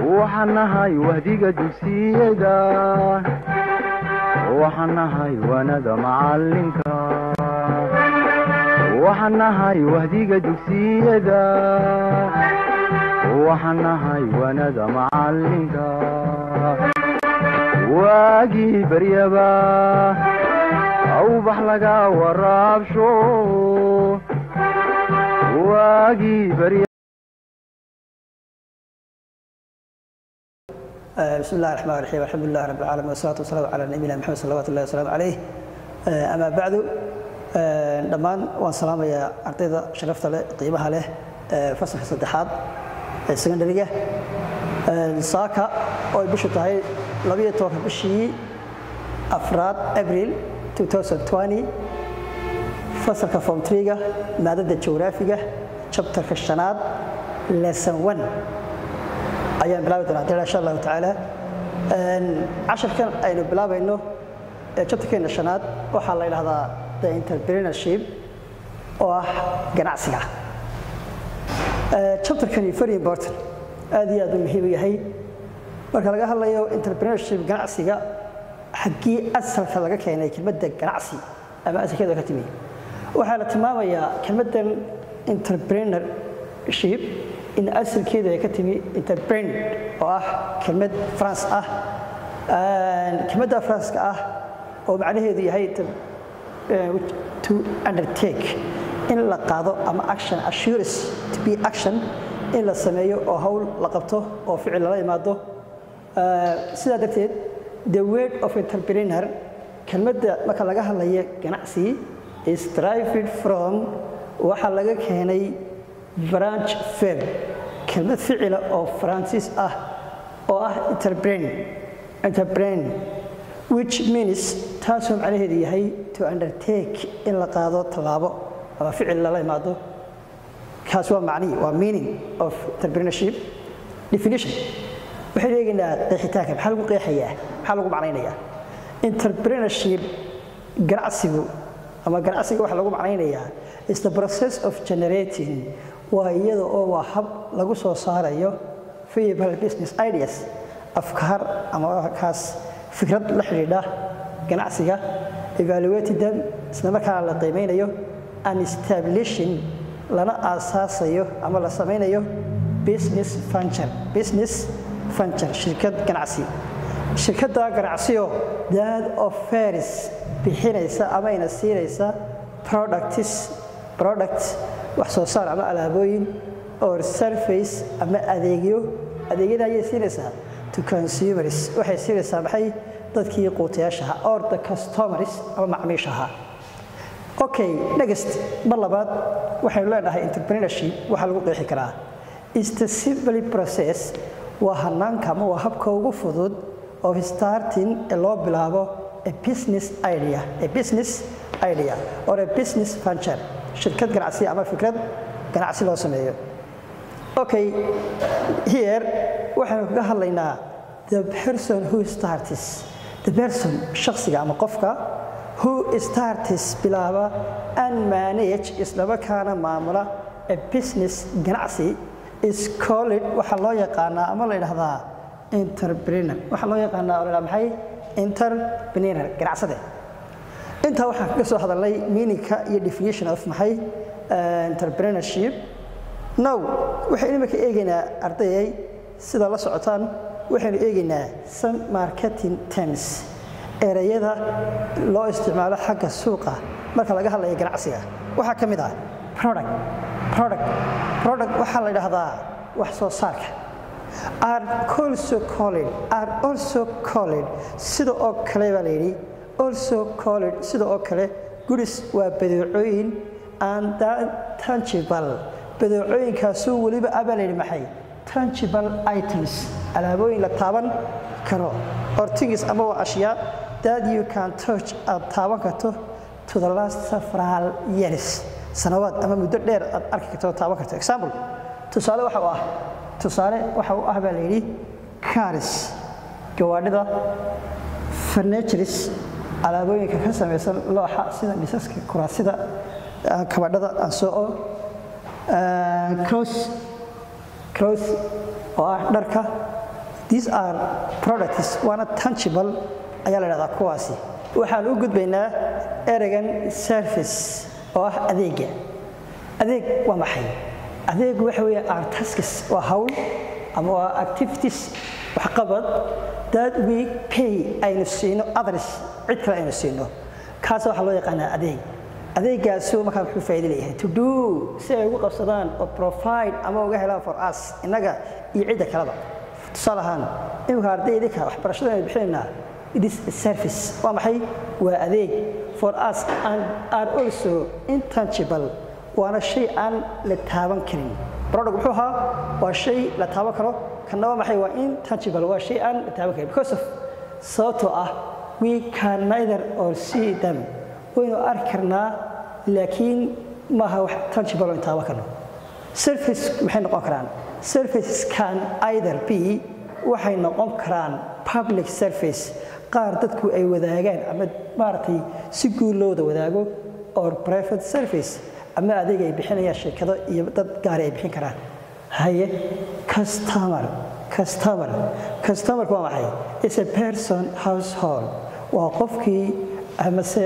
waxaan nahay wahdiga dugsiyada waxaan nahay waanada macalinka waxaan nahay wahdiga dugsiyada waxaan nahay waanada macalinka waagii baryaba awbax laga waraabsho waagii barya بسم الله الرحمن الرحيم الحمد لله رب العالمين والصلاة والسلام على نبينا محمد صلى الله عليه وسلم عليه أما بعد dhammaan waan salaamayaa ardayda sharafta leh qiimaha leh fasalka saddexaad ee secondariga saaka oo ay bishu tahay labiyo tobanka bishii afraad abril 2020 fasalka form 3ga maadada jawraafiga chapterka shanaad lesson 1 ayaan bilaabi doonaa hadii insha allahu tacaala casharkan aynu bilaabayno ee chapterkeena shanaad waxaa la yidhahdaa the entrepreneurship oo ah ganacsiga chapterkani very important aad iyo aad u muhiim u yahay marka laga hadlayo entrepreneurship ganacsiga xaggii asalka laga keenay kelmadda ganacsi ama asalkeeda ka timi waxaa la tilmaamayaa kelmaddan entrepreneurship in asalkeeda ay ka timi interbrand oo ah kelmad france ah kelmadda faranska ah oo macnaheedu yahay to undertake in la qaado ama action assurance to be action in la sameeyo oo hawl la qabto oo ficil lala imaado sidaa darteed the word of entrepreneur kelmadda marka laga hadlayo ganacsi is derived from waxaa laga keenay branch verb kelmad ficila oo faransiis ah oo ah interbrain interbrain which means taasoo macnaheedu yahay to undertake in la qaado tallaabo ama ficil lala imaado kaas waa macnihi waa meaning of entrepreneurship definition waxaynu eegaynaa qeexitaanka maxaa lagu qeexayaa maxaa lagu macnaynayaa entrepreneurship ganacsigu ama ganacsiga waxaa lagu macnaynayaa is the process of generating waa iyada oo waa hab lagu soo saarayo viable business ideas afkaar ama kaas fikrad la xidhiidha ganacsiga evaluated them isla markaana la qiimeynayo and establishing lana aasaasayo ama la samaynayo business venture business venture shirkad ganacsi shirkadda ganacsiyo dad of faris bixinaysa ama ayna siinaysa products product wax soo saar ama alaabooyin or surface ama adeegyo adeegyada ayay siinaysaa to consumers waxay siinaysaa maxay dadkii quutayaashaha or the customers ama macmiishaha okay next mar labaad waxaynu leenahay entrepreneurship waxaa lagu qeexi karaa is the simple process waa hanaanka ama waa habka ugu fudud of starting ee loo bilaabo a business idea a business idea or a business venture shirkad ganacsi ama fikrad ganacsi loo sameeyo okay here waxaynu kaga hadlaynaa the person who starts the person shakhsiga ama qofka who starts bilaaba and manage islamarkaana maamula a business ganacsi is called waxaa loo yaqaanaa ama la yidhahdaa entrepreneur waxaa loo yaqaanaa oo la yidhahdaa maxay entrepreneur ganacsade intaa waxaan kaga soo hadalnay meaningka iyo definition of maxay entrepreneurship now waxaynu imika eegaynaa ardayay sida la socotaan waxaynu eegaynaa some marketing terms ereyada loo isticmaalo xagga suuqa marka laga hadlayo ganacsiga waxaa ka mid ah product product product waxaa la yidhaahdaa wax soo saarka are also called are also called sida oo kale baa la yidhi also called sida oo kale goods waa badeecooyin and tangible badeecooyinkaasuu weliba abaa la yidhi maxay tangible items alaabooyin la taaban karo or things ama waa ashyaa that you can touch aad taaban karto to the last several years sanawaad ama muddo dheer aad arki karto taaban karto example tusaale waxa u ah tusaale waxa u ah baa la yidhi cars gawaadhida furnitures alaabooyinka ka samaysan looxa sida misaska kuraasida kabadhada aan soo cross cross oo ah dharka these are products waana tangible ayaa la dhahdaa kuwaasi waxaan u gudbaynaa ereygan service oo ah adeega adeeg waa maxay adeegu waxa weeye are tasks waa hawl ama waa activities waxqabad that we pay aynu siino others cid kale aynu siino kaas waxaa loo yaqaanaa adeeg adeegaasu markaa muxuu faa'iido leeyahay to do si ay ugu qabsadaan oo provide ama uga helaan for us innaga iyo cidda kaleba tusaale ahaan imika ardaydinka waxbarashada aynu bixinaynaa it is a service waa maxay waa adeeg for us and are also intangible waana shay aan la taaban karin product muxuu ahaa waa shay la taaban karo kanna waa maxay waa intangible waa shay aan la taaban karin because of sababtoo ah we can neither or see them waynu arki karnaa laakiin maaha wax tangible oo taaban karno surface maxay noqon karaan surfaces can either be waxay noqon karaan public surface qaar dadku ay wadaagaan ama maaragtay si guud loo wada wadaago or private surface ama adeeg ay bixinayaan shirkado iyo dad gaari ay bixin karaan haye customer customer customerku waa maxay is a person household waa qofkii amase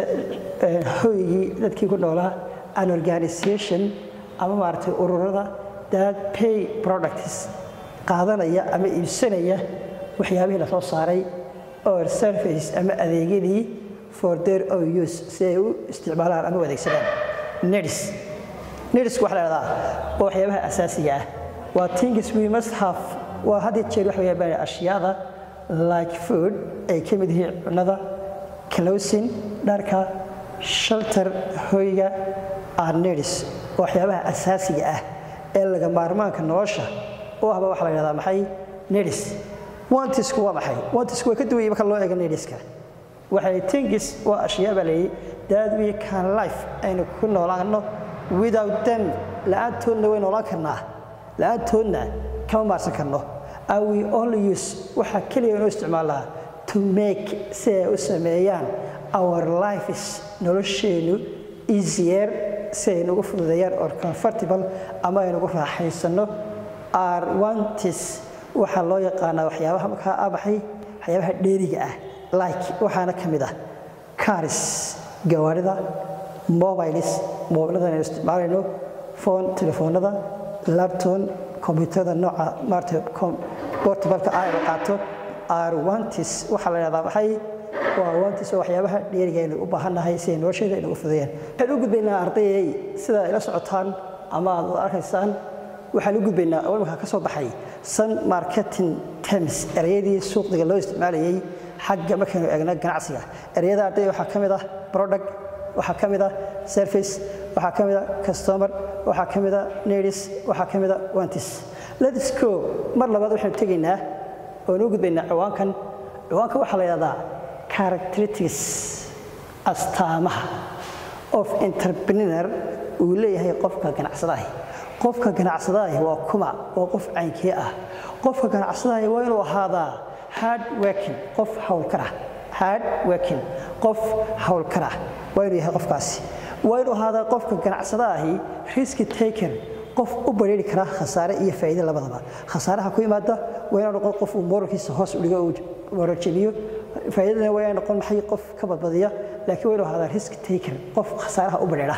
hoygii dadkii ku noolaa an organization ama maaragtay ururada that pay products qaadanaya ama iibsanaya waxyaabihii la soo saaray or service ama adeegyadii for their own use si ay u isticmaalaan ama u adeegsadaan nedis nedisku waxa la dhahdaa waa waxyaabaha asaasiga ah waa things we must have waa had iyo jeer waxa weeyaan ashyaada like food ay ka mid yihiin cunnada clothing dharka shelter hoyga are nedis waa waxyaabaha asaasiga ah ee laga maarmaanka nolosha u ahba waxa la yidhahdaa maxay nedis wantisku waa maxay wantisku waa ka duwayay marka loo eego nediska waxay tingis waa ashyaa baa leeyahy that we can life aynu ku noolaano without them la-aantoodna way noolaan karnaa la-aantoodna kama maarsan karno and we only use waxaa keliya inoo isticmaalnaa to make si ay u sameeyaan our lifes nolosheennu easier si ay nagu fududeeyaan or comfortable ama ay nagu raaxaysano are wantis waxaa loo yaqaanaa waxyaabaha markaa abaxay waxyaabaha dheeriga ah like waxaana ka mid ah caris gawaarida mobiles mobilada aynu isticmaalayno phone telefoonada lapton combyuutarada nooca maarata portabalka ah aynu qaato are wantis waxaa la yidhahdaa maxay waa wantis oo waxyaabaha dheeriga aynu u baahannahay si ay nolosheeda inagu fudeeyaan waxaan u gudbaynaa ardayay sida ay la socotaan ama aad arkaysaan waxaan u gudbaynaa oo imika ka soo baxay sun marketing terms ereyadii suuqdiga loo isticmaalayay xagga markaynu eegno ganacsiga ereyada ardayda waxaa ka mid ah product waxaa ka mid ah service waxaa ka mid ah customer waxaa ka mid ah nedis waxaa ka mid ah wantis let's go mar labaad waxaynu tegaynaa oonu u gudbaynaa ciwaankan ciwaanka waxaa la yidhahdaa characteristics astaamaha of entrepreneur uu leeyahay qofka ganacsadahi qofka ganacsadahi waa kuma waa qof caynkee ah qofka ganacsadahi waa inuu ahaadaa hard working qof hawlkar ah hard working qof hawlkar ah waa inuu yahay qofkaasi waa inuu ahaadaa qofka ganacsadaahi riski taker qof u badhiiri kara khasaare iyo faa'iido labadaba khasaaraha ku yimaada waa inuu noqon qof uu moralkiisa hoos u dhigo uu moraljemiyo faa'iidadana waa inuu noqon maxay qof ka badbadiya laakiin waa inuu ahaadaa risk taker qof khasaaraha u badhiira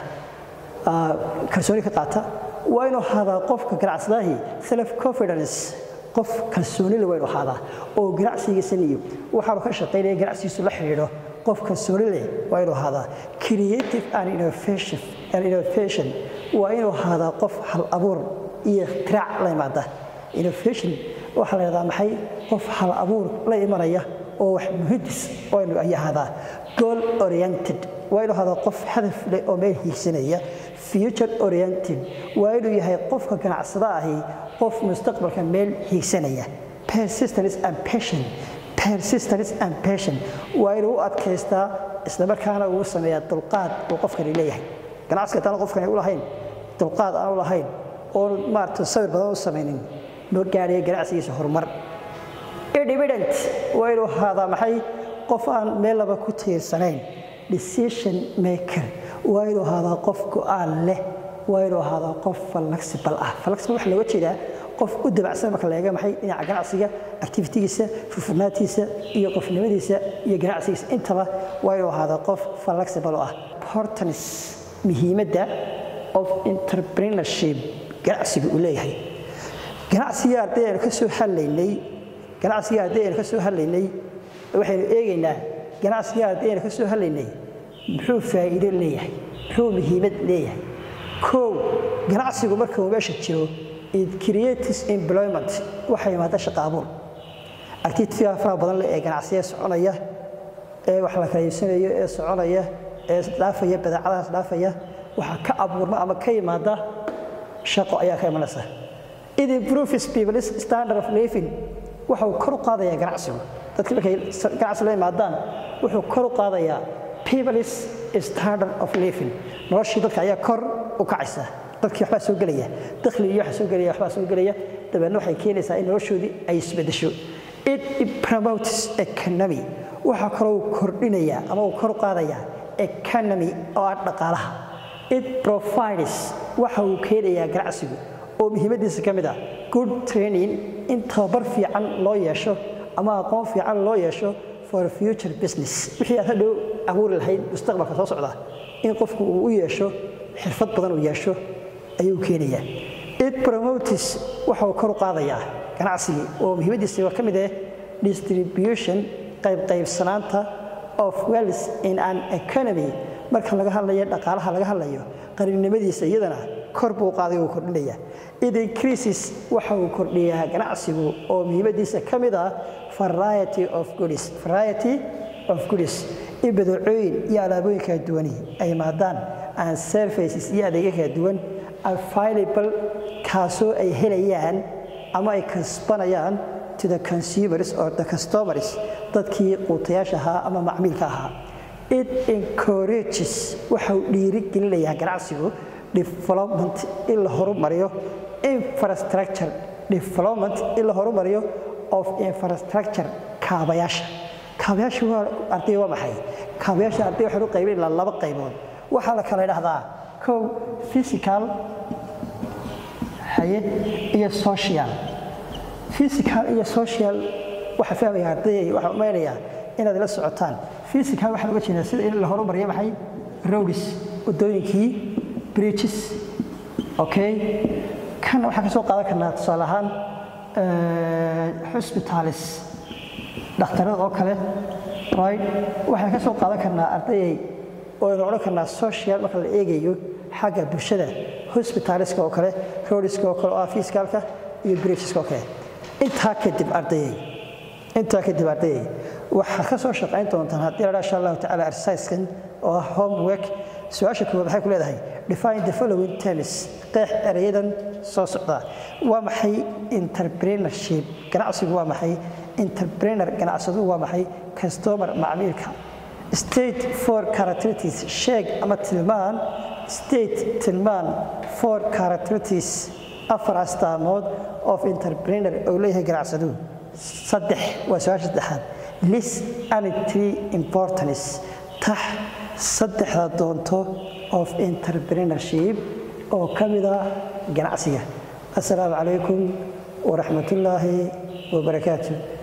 kalsooni ka qaata waa inuu ahaadaa qofka ganacsadaahi self confidence qof kalsooni leh waa inuu ahaadaa oo ganacsigiisan iyo waxaanu ka shaqaynaya ganacsigiisu la xidhiidho qof kalsooni leh waa inuu ahaadaa creative and innovation and innovation waa inuu ahaadaa qof hal abuur iyo ikhtirac la imaada innovation waxaa la yidhahdaa maxay qof hal abuur la imanaya oo wax muhidis waa inuu ay ahaadaa goal oriented waa inuu ahaadaa qof hadaf leh oo meel hiigsanaya future oriented waa inuu yahay qofka ganacsada ahi qof mustaqbalka meel hiigsanaya persistence and passion persistence and passion waa inuu u adkaystaa isla markaana uu sameeyaa dulqaad uu qofkani leeyahay ganacsiga haddaan qofkani u lahayn dulqaad aan u lahayn oon maarata sawir badan u samaynin ma gaadhaya ganacsigiisa horumar independent waa inuu ahaadaa maxay qof aan meel laba ku tiirsanayn decision maker waa inuu ahaadaa qof go-aan leh waa inuu ahaadaa qof flexible ah flexible waxa looga jeedaa qof u dabacsan marka la eega maxay dhinaca ganacsiga activitigiisa furfurnaantiisa iyo qofnimadiisa iyo ganacsigiisa intaba waa inuu ahaada qof flexible oo ah importance muhiimadda of entrepreneurship ganacsiga uu leeyahay ganacsiga arday aynu ka soo hadlaynay ganacsiga arday aynu ka soo hadlaynay waxaynu eegaynaa ganacsiga arday aynu ka soo hadlaynay muxuu faa'iido leeyahay muxuu muhiimad leeyahay kow ganacsigu marka uu meesha jiro it creates employment waxaa yimaada shaqo abuur activity faraha badan leh ee ganacsiga soconaya ee wax la kala iibsanayo ee soconaya ee dhaafaya badeecadahaas dhaafaya waxaa ka abuurma ama ka yimaada shaqo ayaa ka imanaysa it improves people's standard of living waxa uu kor u qaadayaa ganacsigu dadkii markay ganacsi la yimaadaan wuxuu kor u qaadayaa people's standard of living noloshii dadka ayaa kor u kacaysa dadkii waxbaa soo gelaya dakhli iyo waxa soo gelaya waxbaa soo gelaya dabeedna waxay keenaysaa in noloshoodii ay isbedesho it promotes economy waxaa kaloo kordhinaya ama uu kor u qaadayaa economy oo ah dhaqaalaha it provides waxa uu keenayaa ganacsigu oo muhiimadiisa ka mid ah good training in tababar fiican loo yeesho ama aqoon fiican loo yeesho for future business wixii aad hadhow abuuri lahayd mustaqbalka soo socda in qofku uu u yeesho xirfad badan uu yeesho ayuu keenayaa it promotes waxa uu kor u qaadayaa ganacsigii oo muhiimadiisa ka mid ah distribution qaybqaybsanaanta of wealth in an economy marka laga hadlayo dhaqaalaha laga hadlayo qarinimadiisa iyadana kor buu qaaday uu kordhinaya it increases waxa uu kordhiyaa ganacsigu oo muhiimadiisa ka mid ah variety of goods variety of goods in badeecooyin iyo alaabooyin kala duwani ay maadaan and services iyo adeegyo kala duwan available kaasoo ay helayaan ama ay kasbanayaan to the consumers or the customers dadkii quutayaasha ahaa ama macmiilka ahaa it encourages waxa uu dhiirigelinayaa ganacsigu development in la horumariyo infrastructure development in la horumariyo of infrastructure kaabayaasha kaabayaasha waa arday waa maxay kaabayaasha arday waxaan u qaybin ilaa laba qaybood waxaa la kala idhahdaa kow physical haye iyo social physical iyo social waxaa fahmaya ardayay waxaan umeynayaa inaad la socotaan physical waxaan uga jeedaa sida in la horumariyo maxay roads wadooyinkii bridges okay kan waxaan ka soo qaadan karnaa tusaale ahaan hospitalis dhakhtarada oo kale right waxaan ka soo qaadan karnaa ardayay oo aynu odhan karnaa social marka la eegayo xagga bulshada hospitaliska oo kale roadiska oo kale oo ah fiskaalka iyo bridgeska oo kale intaa kadib ardayay intaa kadib ardayay waxaad ka soo shaqayn doontaan haddii la insha allahu tacaala exerciskan oo ah homework su-aasha koowaad waxay ku leedahay define the following terms qeex erayadan soo socda waa maxay entrepreneurship ganacsigu waa maxay entrepreneur ganacsadu waa maxay customer macmiilka state for characteristics sheeg ama tilmaan state tilmaan for characteristics afar astaamood of entrepreneur oo leeyahay ganacsadu saddex waa su-aasha saddexaad list and three importance tax saddexda doonto of entrepreneurship oo ka mid ah ganacsiga assalaamu calaykum waraxmatullaahi wabarakaatu